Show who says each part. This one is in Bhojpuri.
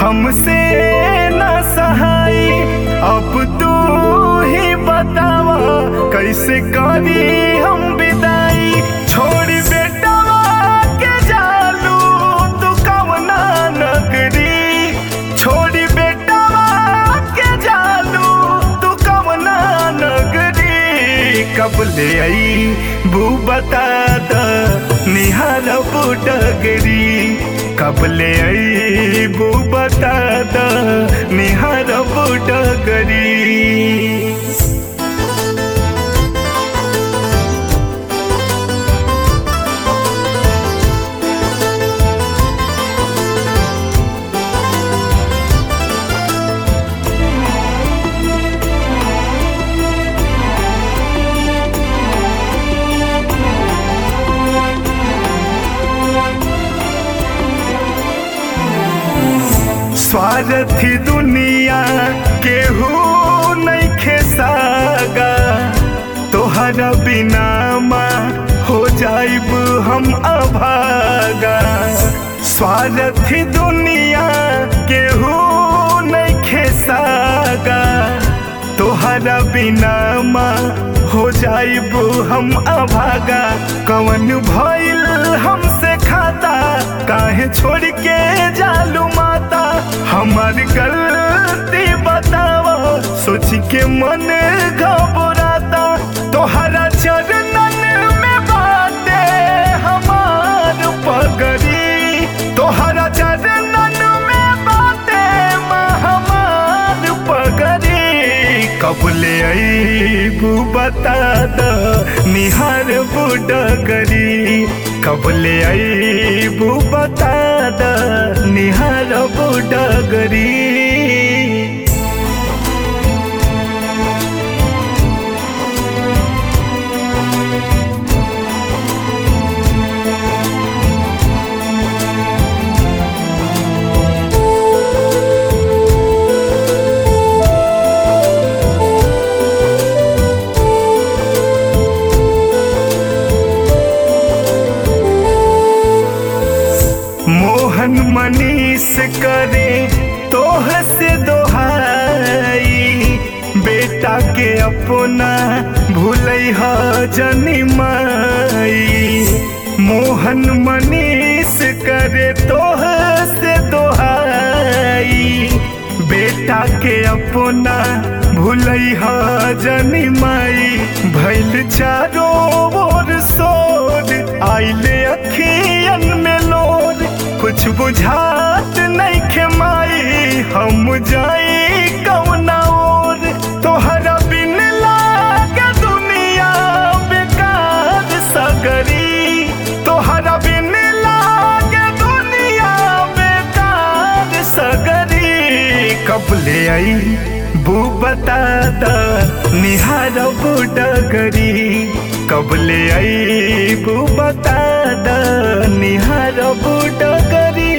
Speaker 1: हमसे न सहाई अब तू ही बतावा कैसे करी हम विदाई छोड़ी बेटा के जालू तू कवना नगरी छोड़ी बेटा के जालू तू कवना नगरी कब ले आई बू बता द निहार बुडगरी कब ले आई बू बता द निहार बुडगरी स्वार्थी दुनिया केहू नहीं खेसागा तोहरा बिना माँ हो जाइब हम अभागा स्वार्थी दुनिया केहू नहीं खेसागा तोहरा बिना माँ हो जाइब हम अभागा कवन भइल हमसे खाता काहे छोड़ के जालू माता हमार गलती बतावा सोच के मन घबराता तोहरा चरणन में बाटे हमार पगड़ी तोहरा चरणन में बाटे हमार पगड़ी कब ले अईबू बता द निहार बुडगरी कब ले अईबू बता द निहार बुडगरी मोहन मनीष करे तोह से दोहाई बेटा के अपना भूलै ह जनिमाई मोहन मनीष करे तोह से दोहाई बेटा के अपना भूलै ह जनिमाई भैल चारो ओर सोर आइले अखियन में लोर कुछ बुझात नहीं खेमाई हम जाई कौना ओर तोहरा बिन लागे दुनिया बेकार सगरी तोहरा बिन लागे दुनिया बेकार सगरी कब ले आई बू बता द निहार बुडगरी कब ले आई बू बता द निहार बुडगरी